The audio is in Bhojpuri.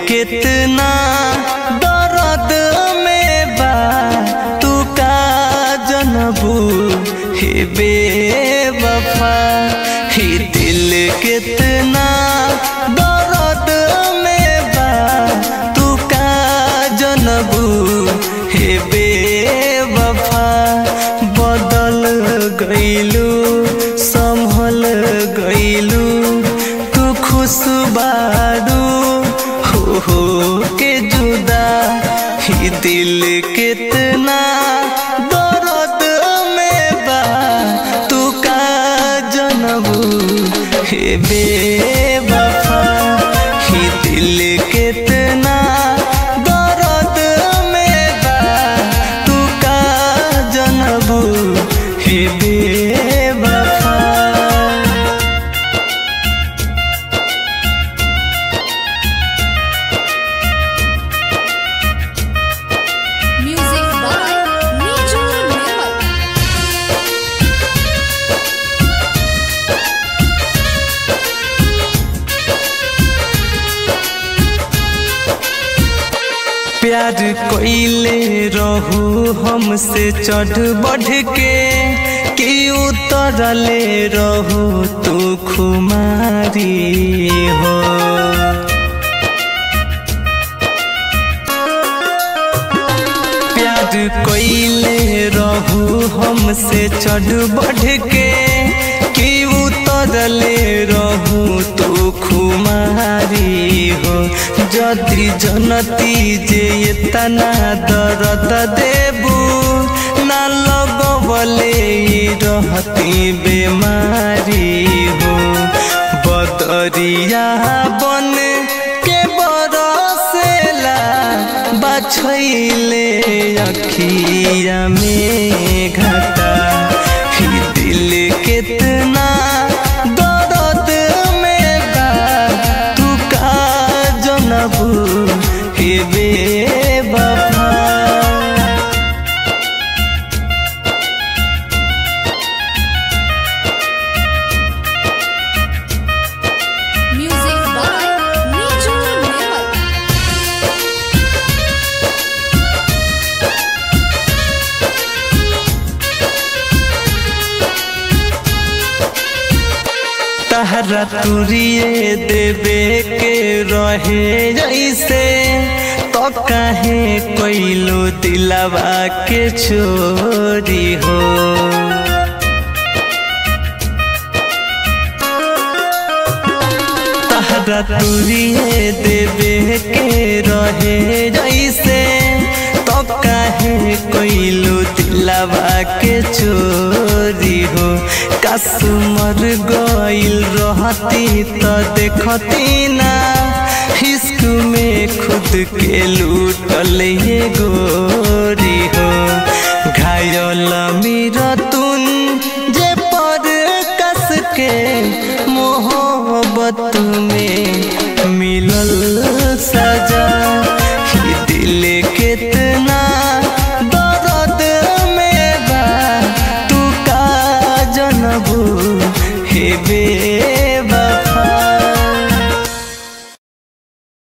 कितना दर्द में बा तू का जनबू हे बेवफा ही दिल कितना दर्द में बा तू का जनबू हे बेवफा बदल गईलू संभल गईलू तू खुश बारू हो हो के जुदा ही दिल कितना दर्द में बा तू का जनबू हे बेवफा ही दिल कितना दर्द में बा तू का जनबू हे बेवफा Music by Niju Newell. प्यार कोइले रहू हमसे चढ़ बढ़ के कि उतरले रहू तू खुमारी हो प्यार कोइले रहू हमसे चढ़ बढ़ के कि उतरले रहू तू खुमारी हो जदि जनती जे इतना दर्द देबू ना लगवले ई रहती बेमारी हो बदरिया बन के बरसेला बछैले अखिया में घटा ही दिल कितना दर्द में बा तू का जनबू हे बेवफा Music by Niju Newell. तहरा तुरिए देवे के रहे जैसे तो काहे कोइलो दिलवा के चोरी हो तहरा तुरिए देवे के रहे जैसे तो काहे कोइलो दिलवा के चोरी हो कसमर गइल रहती तो देखती ना हिस्क में खुद के लूटल ये गोरी हो घायल मेरा तुन जे पर कस के मोहब्बत में मिलल सजा ही दिल कितना दर्द में बा तू का जनबू हे बे